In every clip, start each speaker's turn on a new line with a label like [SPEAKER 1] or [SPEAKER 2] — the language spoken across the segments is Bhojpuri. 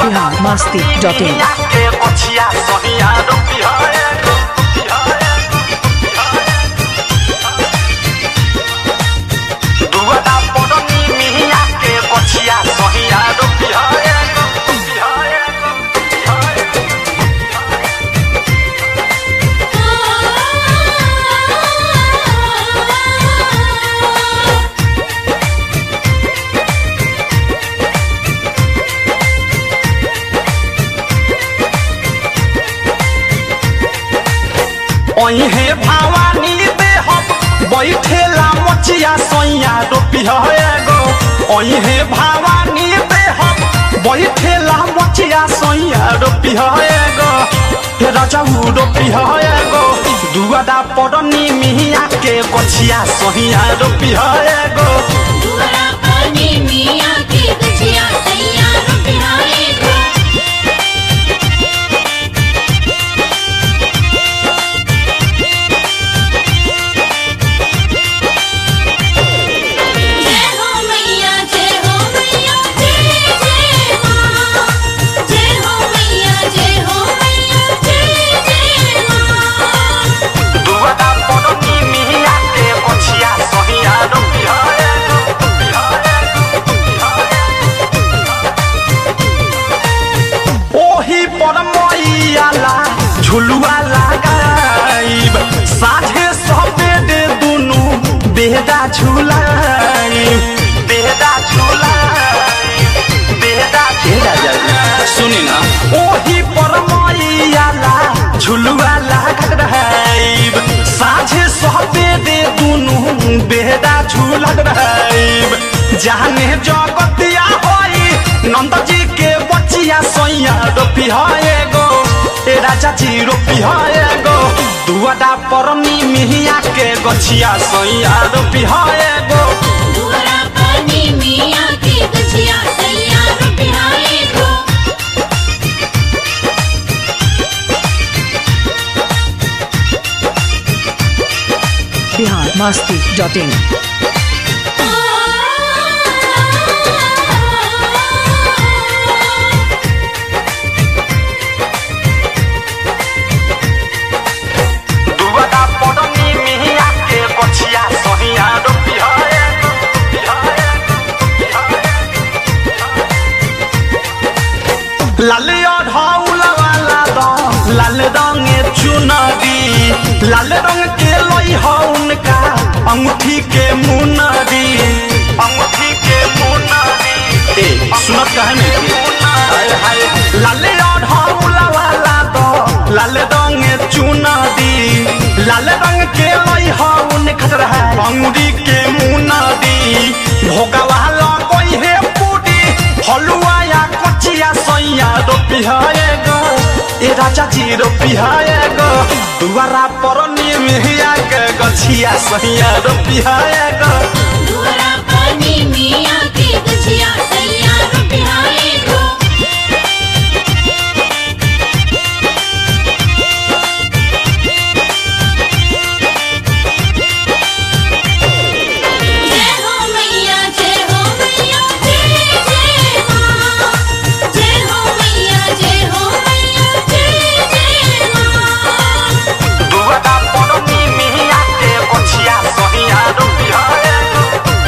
[SPEAKER 1] बिहार मस्ती डॉट इन
[SPEAKER 2] के पछिया सहिया रुपिया एगो दुआदा पड़नी मिहिया के पछिया सहिया रुपिया एगो रुपिया एगो ओहे भवानी दे हम बैठेला मचिया सैया रुपिया एगो ओहे भवानी दे हम बैठेला मचिया सैया रुपिया एगो हे राजाऊ रुपिया एगो दुआदा पड़नी मिहिया के गछिया सहिया रुपिया एगो
[SPEAKER 3] दुआरा पानी मिया के गछिया सैया रुपिया एगो जय हो मैया जय हो मैया जय जय माँ जय हो मैया जय हो मैया जय जय माँ
[SPEAKER 2] दुआदा पड़नी मिहिया के गछिया सहिया रुपिया एगो रुपिया एगो ओही पर मैयाला झुलुआ लगाइब साझे सबेरे दुनु बेहदा झुलाइब बेहदा झुलाइब बेहदा झुलाइब सुनी ना ओही पर मैयाला झुलुआ लगाइब साझे सबेरे दुनु बेहदा झुलक रहाइब जाने जगतिया होई नंद जी के बचिया सैया रोपी एगो ए राजा जी रोपी एगो दुआदा परनी मिहिया के गछिया सैया रोपी एगो
[SPEAKER 3] दुआरा पानी मिया के गछिया सैया रुपिया एगो
[SPEAKER 1] बिहार मस्ती डॉट इन
[SPEAKER 2] दुआदा परनी मिहिया के गछिया सैया रोपी एगो लाल अढ़ौला वाला दो लाल रंगे चुनरी लाल रंग के लई हो उनका अंगूठी के मुनरी अंगूठी के मुनरी ए सुनत कहे नहीं हाय हाय लाल अढ़ौला वाला दो लाल रंगे चुनरी लाल रंग के लई हो उनका रहा अंगूरी के मुनरी भोगा वाला कोई है पूरी हलुआ या कचिया सैया रोपी एगो ए राजा जी रोपी एगो दुआरा पर निमिया के गछिया सैया रोपी एगो
[SPEAKER 3] दुआरा पानी मिया के गछिया सैया रुपिया एगो जय हो मैया जय हो मैया जय जय माँ जय हो मैया जय हो मैया जय जय माँ
[SPEAKER 2] दुआरा पर निमिया के गछिया सैया रोपी एगो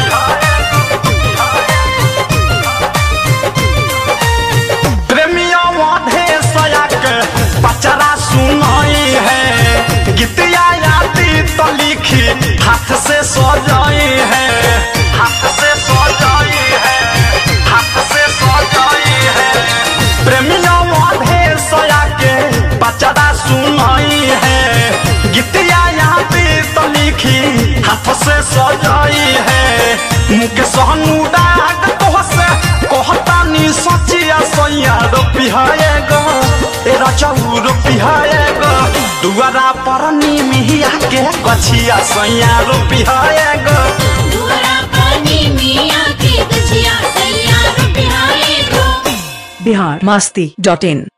[SPEAKER 2] प्रेमिया वाधे सया के पचरा सुनाई है गीतिया यादी तो लिखी हाथ से सजाई है हाथ से सजाई है हाथ से सजाई है प्रेमिया वाधे सया के पचरा सुनाई है गीतिया यादी तो लिखी हाथ से सजाई है मुख सहनु डाक तोह से कहतानी सचिया सैया रोपी एगो ए रचौ रोपी एगो दुआरा पर मिहिया के गछिया सैया रोपी एगो
[SPEAKER 3] दुआरा पानी मिया के गछिया सैया रुपिया एगो
[SPEAKER 1] बिहार मस्ती डॉट इन